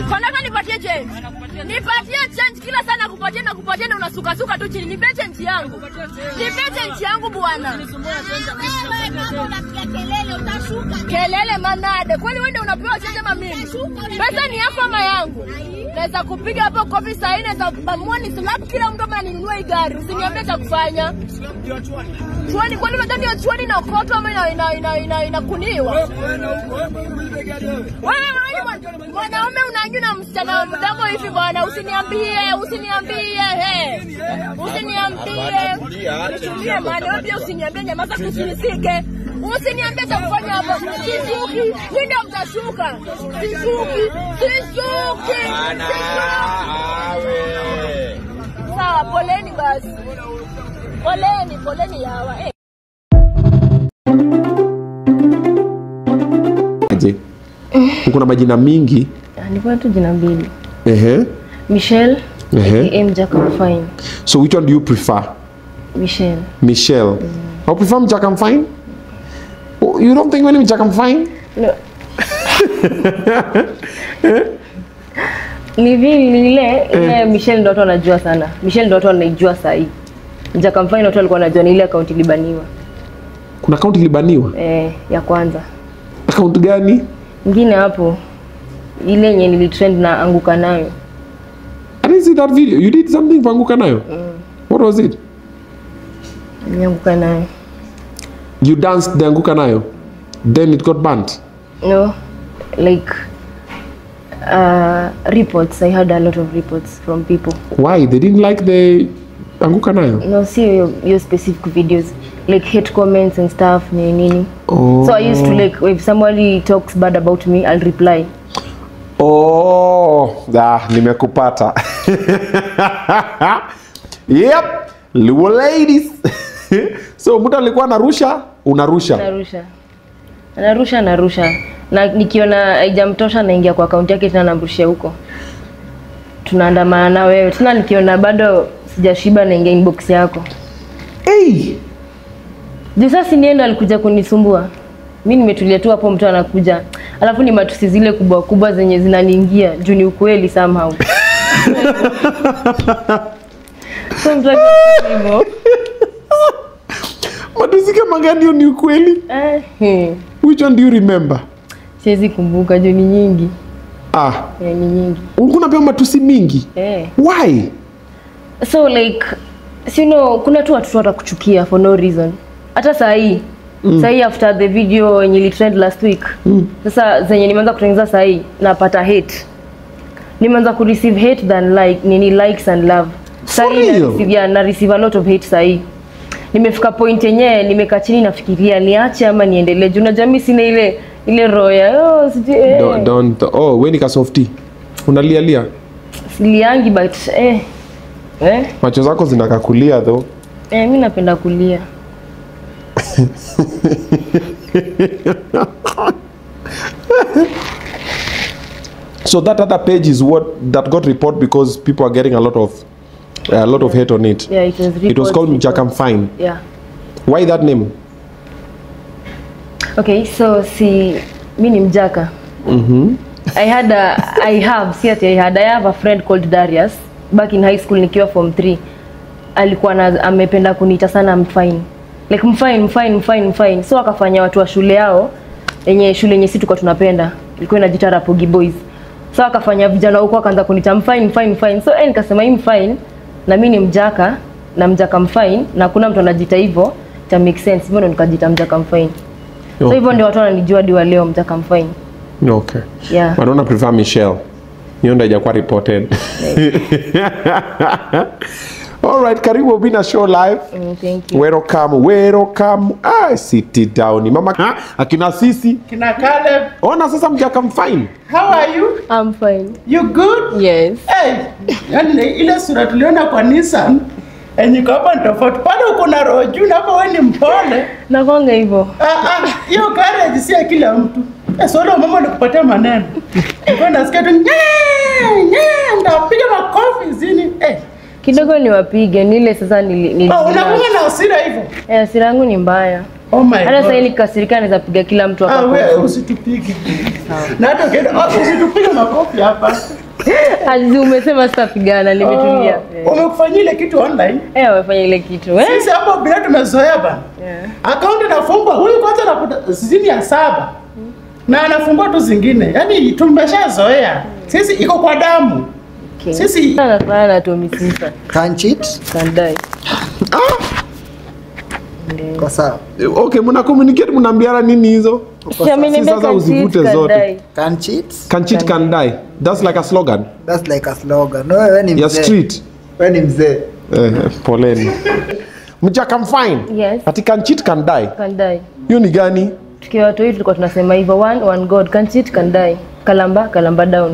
Nataka nipatie change. Nipatie change kila sana kupatia na kupatia na unasuka suka tu chini. Nipe change yangu. Nipe change yangu bwana. Kelele manade. Kwani wewe ndio unapewa change ama mimi? Pesa ni yako ama yangu? Naweza kupiga hapo kofi saa nne za bamua ni slap kila mtu ama ninunue hii gari. Usiniambie cha kufanya. Chuani kwani unajua ndio chuani na koto ama ina ina ina, ina, inakuniwa? Wewe wewe bwana, mwanaume unajua na msichana wa mdogo hivi bwana, usiniambie, usiniambie, he. Usiniambie. Nitumie maana wewe pia usiniambie nyamaza kusinisike. Usiniambie cha kufanya hapo. Sisuki, mimi ndio mtashuka. Sisuki, sisuki. Sawa, poleni basi. Poleni, poleni yawa. Eh. Je, uko na majina mingi Nilikuwa tu jina mbili. ehe Michelle Ehe. aka Mjaka Fine. so which one do you prefer Michelle. michelle I prefer mjaka fine Oh, you don't think mimi mjaka fine No. ni vile ni ile ile Michelle ndo watu wanajua sana. Michelle ndo watu wanaijua saa hii. Mjaka Fine watu walikuwa wanajua ni ile akaunti ilibaniwa. kuna account ilibaniwa Eh, ya kwanza. account gani Ingine hapo ile yenye nilitrend na anguka nayo. I didn't see that video you did something vanguka nayo what was it Nianguka nayo. you danced the anguka nayo then it got banned No. Like uh, reports. I had a lot of reports from people. why they didn't like the anguka nayo No, see your, your specific videos. Like hate comments and stuff, nini nini. oh. So I used to like if somebody talks bad about me, I'll reply. Oh, ah, nimekupata. yep, Luo ladies. so mtu alikuwa anarusha, unarusha. Narusha. Narusha narusha. Na nikiona haijamtosha naingia kwa akaunti yake tena namrushia huko. Tunaandamana na wewe. Tena nikiona bado sijashiba naingia inbox yako. Hey, Juu sasa nienda alikuja kunisumbua. Mi nimetulia tu hapo, mtu anakuja, alafu ni matusi zile kubwa kubwa zenye zinaniingia juu ni ukweli somehow. so mtu akisema hivyo matusi kama gani hiyo ni ukweli? eh, hmm, Which one do you remember? siwezi kumbuka juu ni nyingi Ah, eh, ni nyingi ulikuwa unapewa matusi mingi. eh. Why? so like si you know, kuna tu watoto watakuchukia for no reason hata saa hii mm. saa hii after the video yenye ilitrend last week mm. sasa zenye nimeanza kutengeneza saa hii napata hate nimeanza kureceive hate than like nini likes and love saa For hii na real? receive, yeah, na receive a lot of hate saa hii nimefika point yenyewe nimekaa chini nafikiria niache ama niendelee juu unajua mimi sina ile ile roho ya oh, sijui eh. Don't, don't. Oh, we ni kasofti. Unalialia. siliangi but eh, eh, Macho zako zinakakulia though. eh, mi napenda kulia So that other page is what that got report because people are getting a lot of a lot of hate on it. yeah, it was, It was reports, called reports. Mjakam Fine. yeah Why that name? Okay, so si mi ni mjaka. I had a, I have, si ati I had, I have a friend called Darius back in high school nikiwa form 3. Alikuwa na, amependa kuniita sana mfine. Like mfine, mfine, mfine, mfine. So akafanya watu wa shule yao yenye shule yenye sisi tulikuwa tunapenda. Ilikuwa inajiita Rapogi Boys. So akafanya vijana huko akaanza kuniita mfine, mfine, mfine. So eh, nikasema hii mfine na mimi ni mjaka na mjaka mfine na kuna mtu anajiita hivyo, ita make sense. Hivyo ndo nikajiita mjaka mfine. So hivyo ndio watu wananijua hadi wa leo mjaka mfine. Okay. Yeah. But don't prefer Michelle. Hiyo ndio haijakuwa reported. All right, karibu Bina Show live. Mm, thank you. Welcome, welcome. Ah, sit down. Mama ha? akina sisi. Kina Caleb, Ona sasa Mjakam Fine. how are you? I'm fine. You good? Yes. Hey, yani ile sura tuliona kwa Nissan yenye iko hapa ni tofauti. Pale uko na roho juu na hapa wewe ni mpole. Nakwanga hivyo. Ah ah, hiyo courage si ya kila mtu. Eh, solo mama nikupatia maneno. Nilikuwa nasikia tu nye nye ndapiga makofi zini. Eh, Kidogo niwapige nile sasa nili, nili oh, unakuwa na hasira hivyo. Eh, hasira yangu ni mbaya. Oh my Hata sasa god. nikasirika naweza piga kila mtu Ah, hapa. wewe usitupige. Na hata ukienda, oh, usitupige makofi hapa. Azizi umesema sitapigana, nimetulia. Wamekufanyia ile kitu online. Eh, wamefanya ile kitu. Eh? Sisi hapo bila tumezoea bana. Yeah. Akaunti inafungwa, huyu kwanza anakuta sizini ya saba na anafungua tu zingine, yaani tumeshazoea sisi, iko kwa damu Okay. sisi. Sana sana tu misisa. Can't cheat. Kandai. Kwa sawa. okay mna communicate mnaambiana nini hizo Si ameniambia sasa can uzivute cheat, zote. kandai. Can't cheat. can cheat can die that's like a slogan That's like a slogan. No, wewe ni ya mzee. street Wewe ni mzee. eh, poleni mjaka mfine Yes. ati can cheat can die Kandai. hiyo ni gani Tukiwa watu wetu tulikuwa tunasema hivyo one one god can cheat can die. Kalamba kalamba down.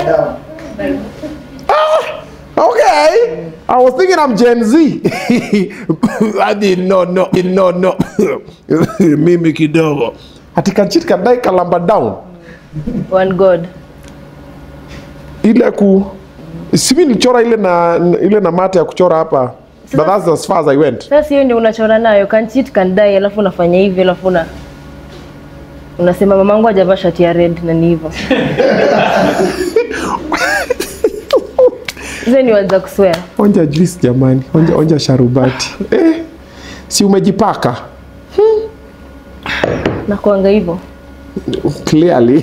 Okay. I was thinking I'm Gen Z. I did not know. Did not know. Mimi kidogo. Ati can cheat can die kalamba down. One god. Ile ku Simi nilichora ile na ile na mate ya kuchora hapa. But that's as far as I went. Sasa hiyo ndio unachora nayo can cheat can die alafu unafanya hivi alafu una unasema mamangu hajavaa shati ya red na ni hivyo. Hizo ni waza kuswear. Onja juice jamani. Onja onja sharubati. Eh. Si umejipaka? Na kuanga hivyo. Clearly.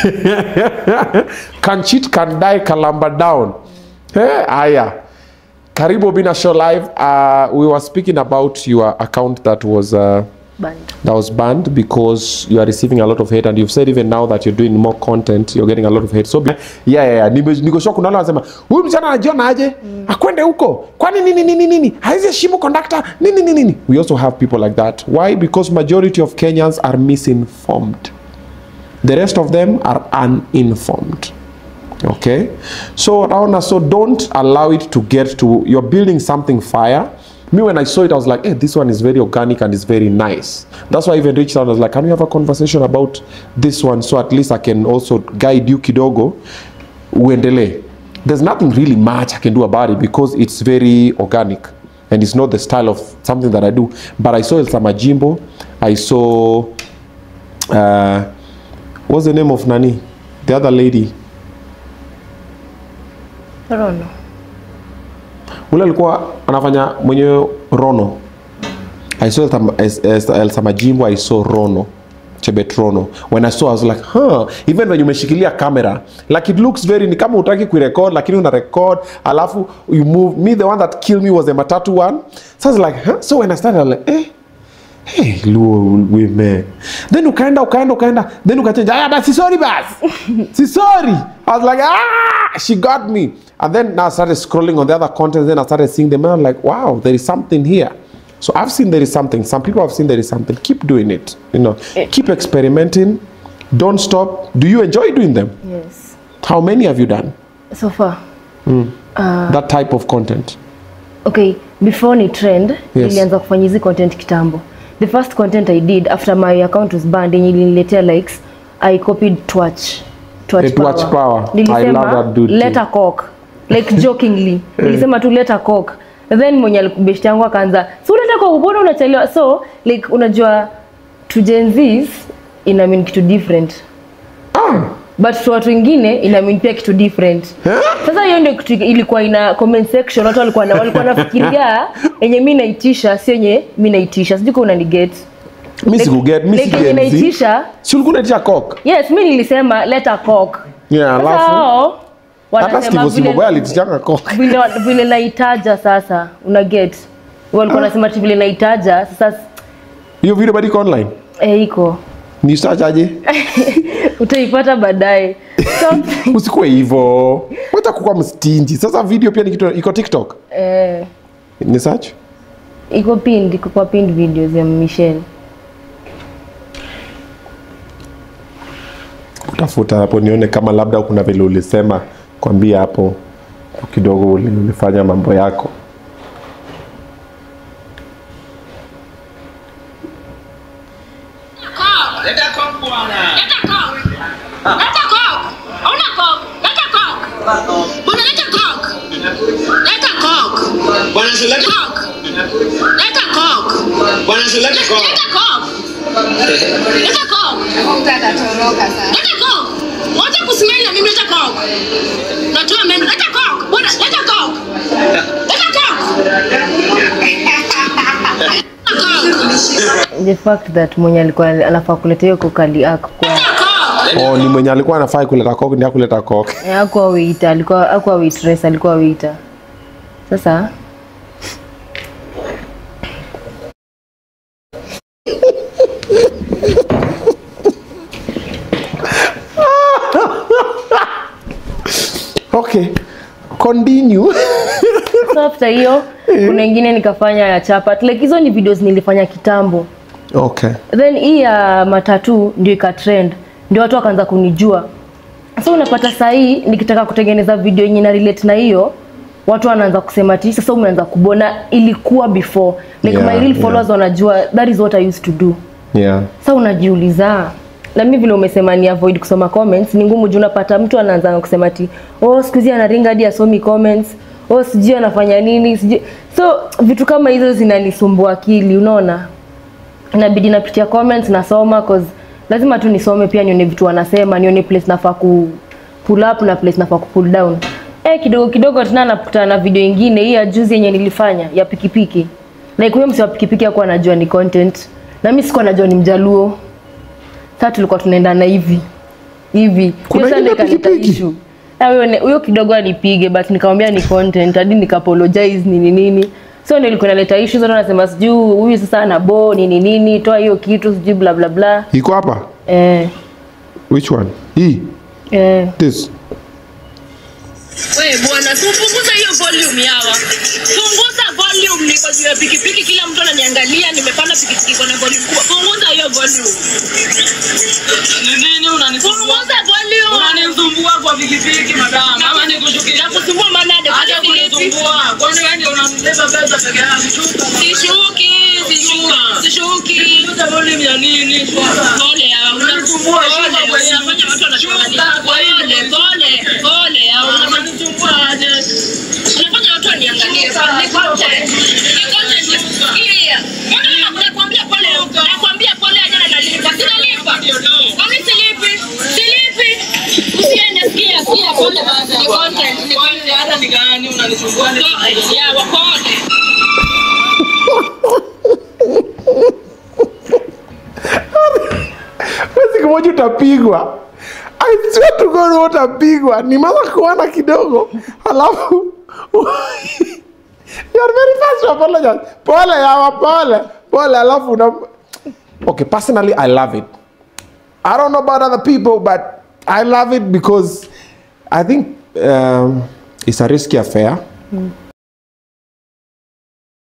can cheat can die kalamba down. Eh, haya. Karibu Bina Show Live. Uh, we were speaking about your account that was uh, Band. that was banned because you are receiving a lot of hate and you've said even now that you're doing more content you're getting a lot of hate so be- yeah yeah, yeah. Nime- niko sure kuna wale wanasema huyu msichana anajiona aje akwende huko kwani nini nini nini haizi heshimu conductor nini nini nini we also have people like that why because majority of Kenyans are misinformed the rest of them are uninformed okay so naona so don't allow it to get to you're building something fire me when i saw it i was like hey this one is very organic and it's very nice that's why i even reached out i was like can we have a conversation about this one so at least i can also guide you kidogo uendelee there's nothing really much i can do about it because it's very organic and it's not the style of something that i do but i saw elsa majimbo i saw uh, what's the name of nani the other lady Rono. ule alikuwa anafanya mwenyewe rono i saw Elsa- Es- Es- elsa majimbo i saw rono chebet rono when i saw i was like huh even when umeshikilia camera like it looks very ni kama utaki kuirecord lakini una record alafu you move me the one that killed me was the matatu one so i was like huh? so when i started I was like eh Hey, luo women then ukaenda ukaenda ukaenda then ukachange aya basi sorry basi si sorry i was like ah she got me and then now i started scrolling on the other content then i started seeing them and i'm like wow there is something here so i've seen there is something some people have seen there is something keep doing it you know keep experimenting don't stop do you enjoy doing them Yes. how many have you done So far. that type of content Okay, before ni trend, Yes. nilianza kufanya hizi content kitambo. The first content I did after my account was banned yenye iliniletea likes, I copied Twatch. Twatch Eh, Twatch Power. I love that dude too. let a cock. Like jokingly. Nilisema tu let a cock. Then mwenye alikubeshti yangu akaanza, "So unataka cock, mbona unachelewa?" So, like unajua to Gen Zs ina mean kitu different. But to watu wengine ina mean pia kitu different. Sasa hiyo ndio kitu ilikuwa ina comment section, watu walikuwa na walikuwa nafikiria yenye mimi naitisha sio yenye mimi naitisha. Sijui kama unaniget. mi sikuget mi like yenye si Gen Z. naitisha, si ulikuwa unaitisha cock yes, mimi nilisema let a cock. yeah Sasa alafu hao hata wanasema Steve vile Simbogo alitishanga cock vile vile naitaja sasa, una get. Walikuwa nasema ati vile naitaja sasa hiyo video bado iko online eh, iko ni search aje utaipata baadaye. So, usikuwe hivyo wacha kukuwa mstinji sasa video pia ni kitu iko tiktok eh, ni search iko pinned, iko kwa pinned videos ya Michelle. utafuta hapo nione kama labda kuna vile ulisema kwambia hapo kidogo uli- ulifanya mambo yako Leta coke bwana. Leta coke. Leta coke. Hauna coke. Leta coke. Bwana leta coke. Leta coke. Bwana si leta Coke. Leta coke. Bwana si leta coke. Leta coke. Leta coke. Mtu atatoroka sana. Leta coke. Wacha kusimama na mimi leta coke. Leta the fact that mwenye alikuwa anafaa kuleta hiyo kokali akwa oh, ni mwenye alikuwa anafai kuleta coke ndiye kuleta coke akuwa waiter alikuwa akuwa waitress alikuwa waiter sasa okay continue so after hiyo kuna ingine nikafanya ya chapat like hizo ni videos nilifanya kitambo okay then hii ya matatu ndio ikatrend ndio watu wakaanza kunijua so unapata sahii nikitaka kutengeneza video yenye na relate na hiyo watu wanaanza kusema ti sasa umeanza kubona ilikuwa before like Yeah, my real yeah. followers wanajua that is what i used to do yeah sa unajiuliza na mi vile umesema ni avoid kusoma comments ni ngumu juu unapata mtu anaanza kusema ti oh siku hizi anaringa hadi asomi comments oh sijui anafanya nini sijui so vitu kama hizo zinanisumbua akili unaona inabidi napitia comments nasoma cause lazima tu nisome pia nione vitu wanasema nione place nafaa ku pull up na place nafaa ku pull down eh kidogo kidogo tena nakutana na video ingine hii ya juzi yenye nilifanya ya pikipiki like huyo msi wa pikipiki hakuwa anajua ni content na mimi sikuwa najua ni mjaluo sasa tulikuwa tunaendana hivi hivi Kuna Hiyo ile sana ikaleta pikipiki? issue. Ah, huyo ne- huyo kidogo anipige but nikamwambia ni content hadi nikapologize nini nini so ndio ilikuwa inaleta issue zote nasema sijui huyu sasa ana bo nini nini toa hiyo kitu sijui bla bla bla iko hapa eh which one hii eh this We bwana, si upunguze hiyo volume yawa. Punguza volume, niko juu ya pikipiki, kila mtu ananiangalia, nimepanda pikipiki iko na volume kubwa. Punguza hiyo volume. Ni nini unanisumbua? Punguza volume. Unanisumbua kwa pikipiki madam, ama nikushukia? Nakusumbua manade, Acha kwani nilipi? kunisumbua. Kwani wewe ndio unanibeba pesa peke yako? Shuka. Sishuki, sishuki, sishuki. Punguza volume ya nini? Shuka. Pole yawa, Unanisumbua, pole, shuka kwenye- unafanya watu wanakuangalia. Shuka kwa hii. Pole, pole, pole yawa. Unanisumbua aje? Unafanya watu waniangalie. Ni content. Ni content. Sikia. Mbona nakwambia pole, nakwambia pole aje na nalipa. Sinalipa. Kwani silipi? Silipi. Usiende, sikia, sikia, pole basi. Ni content, ni content. Hata ni gani unanisumbua? Ya, wapole. Wewe siku moja utapigwa I swear to God wewe utapigwa ni mama kuona kidogo alafu you are very fast to apologize pole yawa pole pole alafu una okay personally I love it I don't know about other people but I love it because I think um, it's a risky affair